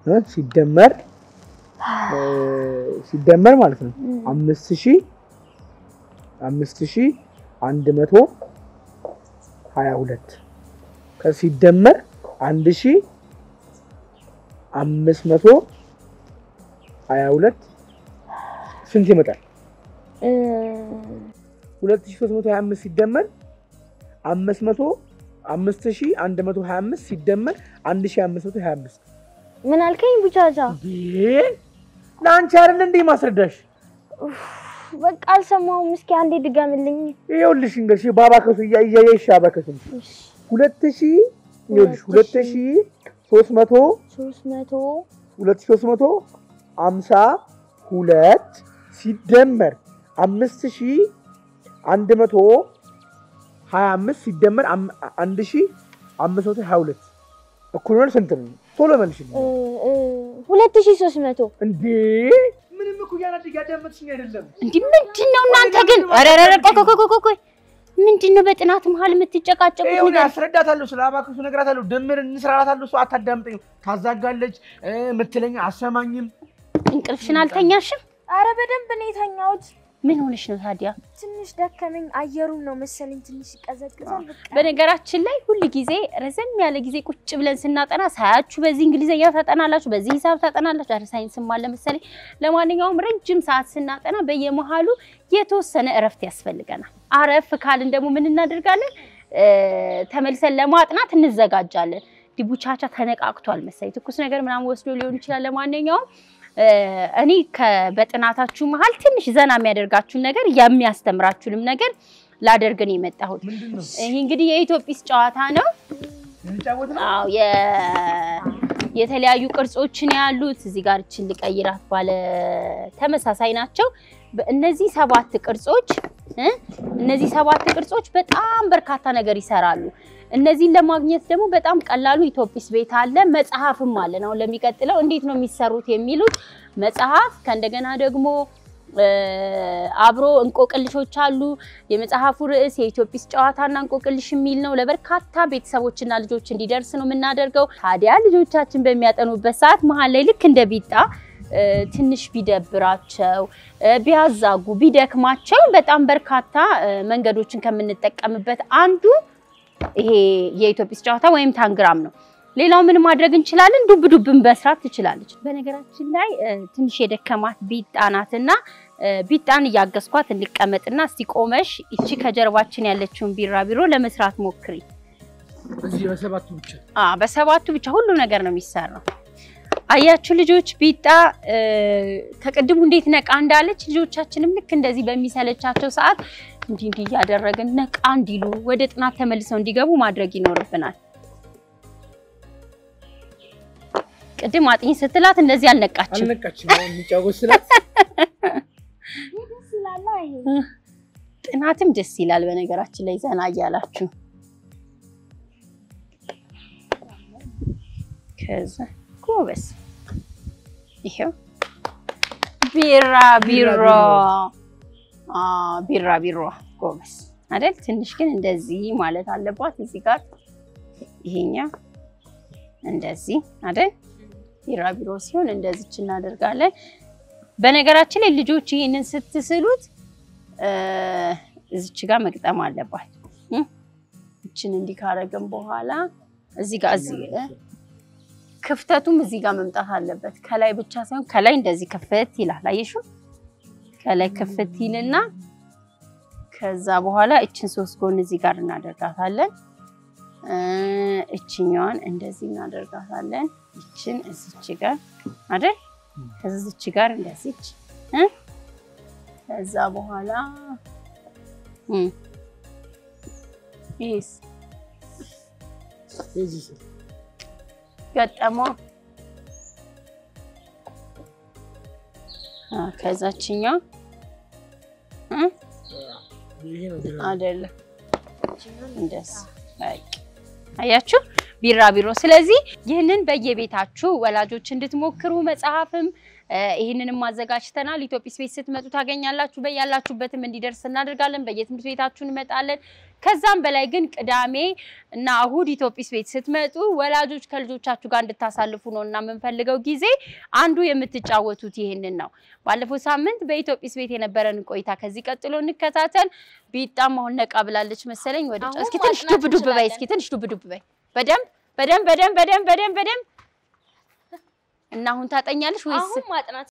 እ ሲደመር እ ሲደመር ማለት ነው አምስት ሺህ አምስት ሺህ አንድ መቶ ሀያ ሁለት ከሲደመር አንድ ሺህ አምስት መቶ ሀያ ሁለት ስንት ይመጣል? እ፣ ሁለት ሺህ ሦስት መቶ ሀያ አምስት ሲደመር አምስት መቶ አምስት ሺህ አንድ መቶ ሀያ አምስት ሲደመር አንድ ሺህ አምስት መቶ ሀያ አምስት ምን አልከኝ ቡቻቻ? ይሄ ለአንቺ አይደል እንዴ ማስረዳሽ? በቃ አልሰማሁም። እስኪ አንዴ ድገምልኝ። ይኸውልሽ እንግዲህ በአባከሱ እያየሽ አባከሱ ሁለት ሺህ ይኸውልሽ ሁለት ሺህ ሦስት መቶ ሶስት መቶ ሁለት ሺህ ሦስት መቶ አምሳ ሁለት ሲደመር አምስት ሺህ አንድ መቶ ሀያ አምስት ሲደመር አም- አንድ ሺህ አምስት መቶ ሀያ ሁለት እኩል ሆነ ስንት ነው? ቶሎ መልሽልኝ። እ፣ እ፣ ሁለት ሺህ ሶስት መቶ እንዴ ምንም እኮ እያናድ እያዳመጥሽኝ አይደለም። እንዲህ ምንድን ነው እናንተ ግን? ኧረ ኧረ ኧረ ቆይ ቆይ ቆይ ቆይ ምንድን ነው በጥናት መሀል የምትጨቃጨቁት? ይኸው እኔ ነገር አስረዳታለሁ፣ ስለ አባክሱ እነግራታለሁ፣ ድምር እንስራላታለሁ። እሷ አታዳምጠኝም፣ ታዛጋለች፣ እ፣ የምትለኝ አሰማኝም። እንቅልፍሽን አልተኛሽም? አረ በደንብ ነው የተኛሁት። ምን ሆነሽ ነው ታዲያ? ትንሽ ደከመኝ። አየሩም ነው መሰለኝ ትንሽ ይቀዘቅዛል። በቃ በነገራችን ላይ ሁል ጊዜ ረዘም ያለ ጊዜ ቁጭ ብለን ስናጠና ሳያችሁ በዚህ እንግሊዝኛ ታጠናላችሁ፣ በዚህ ሂሳብ ታጠናላችሁ። አረ ሳይንስም አለ መሰለኝ። ለማንኛውም ረጅም ሰዓት ስናጠና በየመሃሉ የተወሰነ እረፍት ያስፈልገናል። አረፍ ካልን ደግሞ ምን እናደርጋለን? እ፣ ተመልሰን ለማጥናት እንዘጋጃለን። ዲቡቻቻ ተነቃቅቷል መሰለኝ፣ ትኩስ ነገር ምናምን ወስዶ ሊሆን ይችላል። ለማንኛውም እ፣ እኔ ከ- በጥናታችሁ መሀል ትንሽ ዘና የሚያደርጋችሁን ነገር የሚያስተምራችሁንም ነገር ላደርግ ነው የመጣሁት። ምንድን ነው ይህ እንግዲህ የኢትዮጲስ ጨዋታ ነው። ልንጫወት ነው? አዎ የ- የተለያዩ ቅርጾችን ያሉት እዚህ ጋር እችን ልቀይራት ባለ ተመሳሳይ ናቸው። በ- እነዚህ ሰባት ቅርጾች እ እነዚህ ሰባት ቅርጾች በጣም በርካታ ነገር ይሰራሉ። እነዚህን ለማግኘት ደግሞ በጣም ቀላሉ ኢትዮጲስ ቤት አለ፣ መጽሐፍም አለን። አሁን ለሚቀጥለው እንዴት ነው የሚሰሩት የሚሉት መጽሐፍ ከእንደገና ደግሞ እ፣ አብሮ እንቆቅልሾች አሉ። የመጽሐፉ ርዕስ የኢትዮጲስ ጨዋታና እንቆቅልሽ የሚል ነው። ለበርካታ ቤተሰቦችና ልጆች እንዲደርስ ነው የምናደርገው። ታዲያ ልጆቻችን በሚያጠኑበት ሰዓት መሀል ላይ ልክ እንደ ቢጣ እ፣ ትንሽ ቢደብራቸው እ፣ ቢያዛጉ ቢደክማቸው በጣም በርካታ እ፣ መንገዶችን ከምንጠቀምበት አንዱ ይሄ የኢትዮጲስ ጨዋታ ወይም ታንግራም ነው። ሌላው ምን ማድረግ እንችላለን? ዱብ ዱብን መስራት ትችላለች። በነገራችን ላይ እ፣ ትንሽ የደከማት ቢጣ ናትና እ፣ ቢጣን እያገዝኳት እንቀመጥና እስቲ ቆመሽ እቺ ከጀርባችን ያለችውን ቢራቢሮ ለመስራት ሞክሪ። እዚህ በሰባቱ ብቻ አ በሰባቱ ብቻ ሁሉም ነገር ነው የሚሰራው። አያችሁ ልጆች፣ ቢጣ እ፣ ከቅድሙ እንዴት ነቃ እንዳለች ልጆቻችንም ልክ እንደዚህ በሚሰለቻቸው ሰዓት እንዲህ እንዲህ እያደረግን ነቃ እንዲሉ ወደ ጥናት ተመልሰው እንዲገቡ ማድረግ ይኖርብናል። ቅድም አጥኝ ስትላት እንደዚህ አልነቃችም። አልነቃችም። አሁን የሚጫወት ስላት ደስ ይላል። ይሄ ጥናትም ደስ ይላል። በነገራችን ላይ ዘና እያላችሁ ከዛ ጎበስ ይሄው ቢራ ቢሮ ቢራ ቢሮ ጎበስ አይደል? ትንሽ ግን እንደዚህ ማለት አለባት። እዚህ ጋር ይሄኛው እንደዚህ አይደል? ቢራ ቢሮ ሲሆን እንደዚች እናደርጋለን። በነገራችን ላይ ልጆች ይህንን ስትስሉት እ፣ እዚች ጋር መግጠም አለባት። እ? እችን እንዲህ ካረግን በኋላ እዚህ ጋር እዚህ እ? ክፍተቱም እዚህ ጋር መምጣት አለበት። ከላይ ብቻ ሳይሆን ከላይ እንደዚህ ክፍት ይላል። አየሹ? ከላይ ክፍት ይልና ከዛ በኋላ እችን ሶስት ጎን እዚህ ጋር እናደርጋታለን። እ፣ እችኛዋን እንደዚህ እናደርጋታለን። እችን እዚች ጋር አይደል? ከዚች ጋር እንደዚች እ? ከዛ በኋላ እ፣ ይሄስ እዚህ ስር ገጠመው አ ከዛችኛው እ ይሄ ነው ቢራ። አይደለም እንደዚህ በቃ አያችሁ። ቢራቢሮ። ስለዚህ ይህንን በየቤታችሁ ወላጆች እንድትሞክሩ መጽሐፍም እ፣ ይህንንም አዘጋጅተናል። ኢትዮጲስ ቤት ስትመጡ ታገኛላችሁ። በያላችሁበትም እንዲደርስ እናደርጋለን። በየትምህርት ቤታችሁ እንመጣለን። ከዛም በላይ ግን ቅዳሜ እና እሁድ ኢትዮጲስ ቤት ስትመጡ ወላጆች ከልጆቻችሁ ጋር እንድታሳልፉ ነው እና የምንፈልገው ጊዜ አንዱ የምትጫወቱት ይህንን ነው። ባለፈው ሳምንት በኢትዮጲስ ቤት የነበረን ቆይታ ከዚህ ቀጥሎ እንከታተል። ቢጣም አሁን ነቃ ብላለች መሰለኝ። ወደ አሁን እስኪ ትንሽ ማጥናት ዱብ ዱብ በይ፣ እንችላለን። እስኪ ትንሽ ዱብ ዱብ በይ። በደንብ በደንብ በደንብ በደንብ በደንብ በደንብ እና አሁን ታጠኛለሽ ወይስ አሁን ማጥናት